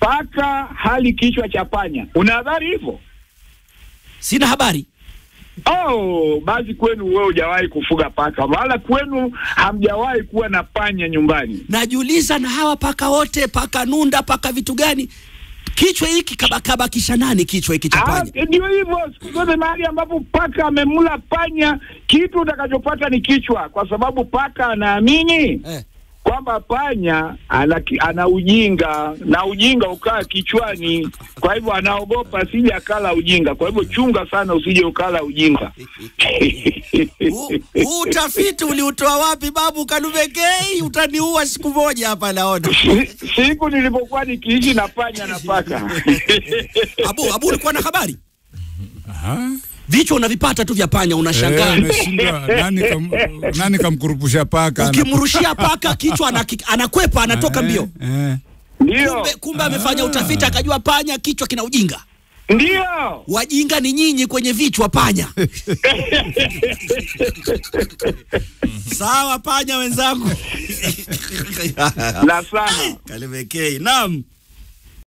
paka hali kichwa cha panya. Una habari hivyo? Sina habari. Oh, basi kwenu wewe hujawahi kufuga paka, wala kwenu hamjawahi kuwa na panya nyumbani. Najiuliza, na hawa paka wote, paka nunda, paka vitu gani, kichwa hiki kabakabakisha nani kichwa hiki cha Ah, panya? Ndio hivyo, siku zote mahali ambapo paka amemla panya, kitu utakachopata ni kichwa, kwa sababu paka anaamini Eh. kwamba panya ana, ki- ana ujinga na ujinga ukaa kichwani, kwa hivyo anaogopa asije akala ujinga. Kwa hivyo chunga sana usije ukala ujinga. Huu huu utafiti uliutoa wapi babu Kalubekei? Utaniua siku moja hapa naona. Si- Siku nilipokuwa nikiishi na panya na paka Abu, Abu ulikuwa na habari? Aha. Vichwa unavipata tu vya panya unashangaa. Eh, umeshindwa. nani, kam, nani kamkurupusha paka? Ukimrushia paka kichwa anaki- anakwepa anatoka mbio. Eh, eh. ndio Kumbe, kumbe amefanya utafiti akajua panya kichwa kina ujinga. ndio Wajinga ni nyinyi kwenye vichwa panya. Sawa panya wenzangu. na sana Kalibekei. Naam.